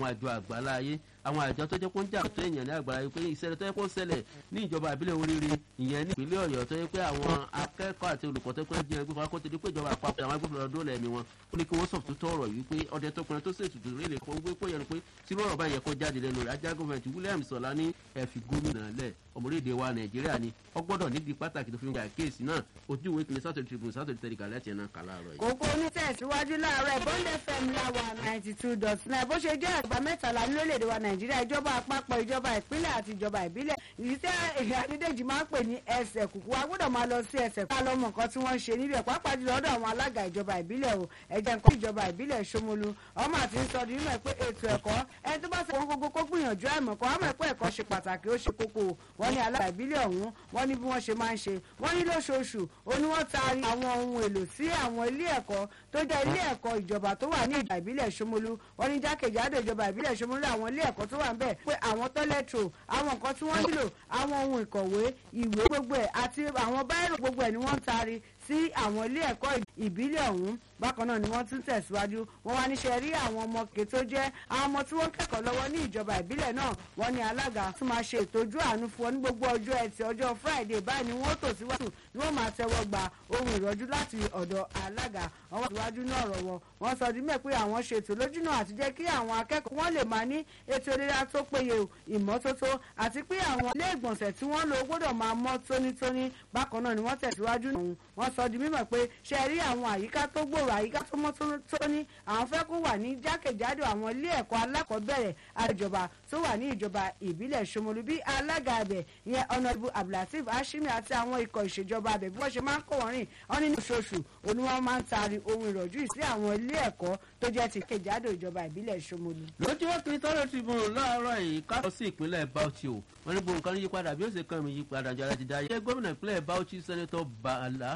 àwọn àjọ àgbáláyé àwọn àjọ tó jẹ́ kó ń jà tó èèyàn ní àgbáláyé pé ìṣẹ̀lẹ̀ tó yẹ kó ṣẹlẹ̀ ní ìjọba àbílẹ̀ oríire ìyẹn ní ìpínlẹ̀ ọ̀yọ́ tó yẹ pé àwọn akẹ́kọ̀ọ́ àti olùkọ́ tó pé jẹ́ ẹgbẹ́ kó ti di pé ìjọba àpapọ̀ àwọn agbófinró ọdún lẹ́mí wọn ó ní kí wọ́n sọ̀tún tó ọ̀rọ̀ yìí pé ọdẹ tó pinnu tó ṣètùtù rélé kó gbé kó yẹnu pé tí lọ́rọ̀ bá yẹ kó jáde lẹ́nu rẹ̀ ajá gọ́ọ̀mẹ̀ntì Williams Ọlá ní ẹ fi gómìnà lẹ̀ ọmọléèdè wa Nàìjíríà ni ó gbọ́dọ̀ nídìí pàtàkì tó fi ń gba kéèsì náà ojú ìwé kìnìún Saturday Tribune Saturday tẹ̀lé kàlẹ́ tiẹ̀ náà kàlá rẹ̀. kókó onítẹ̀síwájú láàárọ̀ Bond FM láwa ninety two dot nine bó ṣe jẹ́ àgbà mẹ́tàlá ní orílẹ̀-èdè wa Nàìjíríà ìjọba àpapọ̀ ìjọba ìpínlẹ̀ àti ìjọba ìbílẹ̀ ìdí tẹ́ èyí Adédèjì máa ń pè ní ẹsẹ̀ kùkù wa gbọ́dọ̀ máa lọ sí ẹsẹ̀ kùkù lọ́mọ nǹkan tí wọ́n ń ṣe níbẹ̀ pàápàá jùlọ ọ̀dọ̀ àwọn alága ìjọba ìbílẹ̀ o ẹ̀jẹ̀ nǹkan ìjọba ìbílẹ̀ Ṣómolú ọmọ àti ń sọ di mímọ̀ pé ètò ẹ̀kọ́ ẹni tó bá ṣe wọn gbogbo kó gbìyànjú àìmọ̀kọ́ àmọ́ ẹ̀kọ́ ẹ̀kọ́ ṣe pàtàkì ó ṣe kókó wọ́n ní alága ìbílẹ̀ ọ̀hún wọ́n ní bí wọ́n ṣe máa ń ṣe wọ́n ní lóṣooṣù ó ní wọ́n taari àwọn ohun èlò sí àwọn ilé ẹ̀kọ́ tó jẹ́ ilé ẹ̀kọ́ ìjọba tó wà ní ìjọba ìbílẹ̀ Ṣómolú wọ́n ní jákèjádò ìjọba ìbílẹ̀ Ṣómolú àwọn ilé ẹ̀kọ́ tó wà ń bẹ̀ pé àwọn tọ́lẹ̀tò àwọn nǹkan tí wọ́n nílò àwọn ohun ìkọ̀wé ìwé gbogbo ẹ̀ àti àwọn báírò gbogbo ẹ̀ ni wọ́n ń taari sí àwọn ilé ẹ̀kọ́ ìbílẹ̀ ọ̀hún bákan náà ni wọ́n tún tẹ̀síwájú wọ́n wá níṣẹ́ rí àwọn ọmọ òkè tó jẹ́ àwọn ọmọ tí wọ́n kẹ́kọ̀ọ́ lọ́wọ́ ní ìjọba ìbílẹ̀ náà wọ́n ní alága tún máa ṣe ìtọ́jú àánú fún ọ ní gbogbo ọjọ́ ẹtì ọjọ́ friday báyìí ni wọ́n tò síwájú ni wọ́n máa tẹ́wọ́ gba ohun ìrọ́jú láti ọ̀dọ̀ alága wọ́n síwájú náà ọ̀rọ̀ wọn wọ́n sọ dímẹ̀ pé àwọn ṣètò lójúnà àti jẹ́ kí àwọn akẹ́kọ̀ọ́ wọn lè máa ní ètò ìlera tó péye ìmọ́tótó àti pé àwọn ilé ìgbọ̀nsẹ̀ tí wọ́n lò gbọ́dọ̀ máa mọ́ tónítóní bákan náà ni wọ́n tẹ̀síwájú náà wọ́n sọ di mímọ̀ pé ṣe rí àwọn àyíká tó gbòòrò àyíká tó mọ́ tóní àwọn fẹ́ kó wà ní jákèjádò àwọn ilé ẹ̀kọ́ alákọ̀ọ́bẹ̀rẹ̀ àjọba tó wà ní ìjọba ìbílẹ̀ Ṣómolú bí alága abẹ ìyẹn ọ̀nàdìbò Abdulateef Hashimi àti àwọn ikọ̀ ìṣèjọba abẹ bí wọ́n ṣe máa ń kó wọn rìn wọn nínú oṣooṣù òní wọn máa ń taari ohun ìrọ̀jú sí àwọn ilé ẹ̀kọ́ tó jẹ́ ti kejádò ìjọba ìbílẹ̀ Ṣómolú. lójú wọn kiri tọ́lọ̀ Tribune láàárọ̀ yìí ká lọ sí ìpínlẹ̀ Bauchi o wọn ní gbogbo nǹkan yípadà bí ó ṣe kàn mí yípadà jọra ti dá yẹ gómìnà ìpínlẹ̀ Bauchi sẹ́nẹ́tọ̀ Bala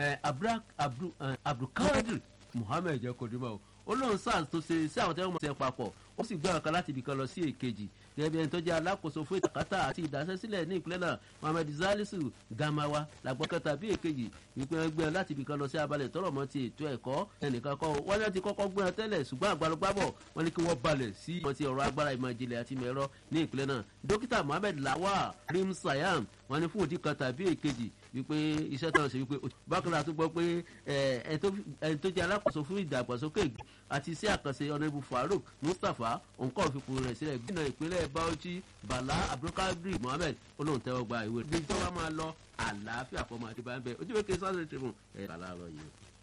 Abdulkadir Muhammed jẹ́ kodimọ̀ o ó lóun sars tó ṣe sí àwọn tẹ́wọ́n mọ̀ ṣe papọ̀ ó sì gbé ọ̀kan láti ibìkan lọ sí èkejì gẹ́gẹ́ bí ẹni tó jẹ́ alákòóso fún ìtàkátà àti ìdásẹ́sílẹ̀ ní ìpínlẹ̀ náà Mohammed Salisu Gamawa làgbọ́n kẹta bí èkejì wípé wọ́n gbé ọ láti ibìkan lọ sí abalẹ̀ tọrọ mọ́ ti ètò ẹ̀kọ́ ẹnìkan kọ́ wọ́n ní ti kọ́kọ́ gbé ọ tẹ́lẹ̀ ṣùgbọ́n àgbàlógbàbọ̀ wọ́n ní kí wọ́n balẹ̀ sí wọn ti ọ̀rọ̀ agbára ìmọ̀ ìjìnlẹ̀ àti mẹ̀rọ ní ìpínlẹ̀ náà dókítà Mohammed Lawal Rim Sayam wọ́n ní fún òdì kan tàbí èkejì wípé iṣẹ́ tó ń ṣe wípé bákan náà tó gbọ́ pé ẹni tó jẹ́ alákòóso fún ìdàgbàsókè àti iṣẹ́ àkànṣe ọ̀nẹ́bù Farouk Mustapha òǹkọ́ òfipò rẹ̀ sílẹ̀ gbìnà ìpínlẹ̀ Bauchi Bala Abdulkadir Mohammed olóhùn tẹ́wọ́ gba ìwé rẹ̀ bí ìjọba máa lọ àlàáfíà fọmọ àti bá ń bẹ ojú wẹ́kẹ́ Saturday Tribune ẹ̀ kàlá rọ yìí.